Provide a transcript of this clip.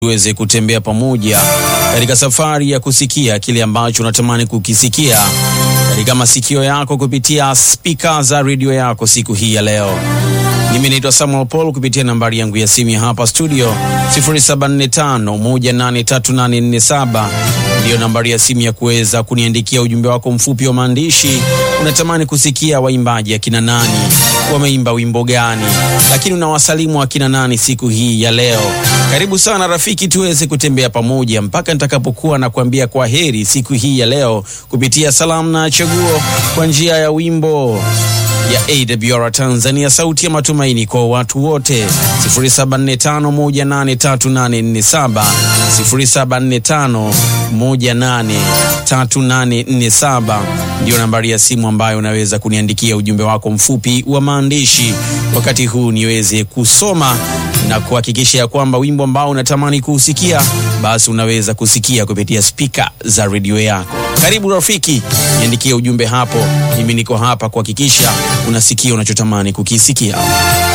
tuweze kutembea pamoja katika safari ya kusikia kile ambacho unatamani kukisikia katika masikio yako kupitia spika za redio yako siku hii ya leo. Mimi naitwa Samuel Paul kupitia nambari yangu ya simu ya hapa studio 0745183847 ndiyo nambari ya simu ya kuweza kuniandikia ujumbe wako mfupi wa maandishi. Unatamani kusikia waimbaji akina nani, wameimba wimbo gani, lakini unawasalimu akina nani siku hii ya leo. Karibu sana rafiki, tuweze kutembea pamoja mpaka nitakapokuwa na kuambia kwa heri siku hii ya leo kupitia salamu na chaguo kwa njia ya wimbo ya AWR Tanzania, sauti ya matumaini kwa watu wote. 0745183847 0745183847 ndio nambari ya simu ambayo unaweza kuniandikia ujumbe wako mfupi wa maandishi, wakati huu niweze kusoma na kuhakikisha ya kwamba wimbo ambao unatamani kuusikia basi unaweza kusikia kupitia spika za redio yako. Karibu rafiki, niandikie ujumbe hapo. Mimi niko hapa kuhakikisha unasikia unachotamani kukisikia.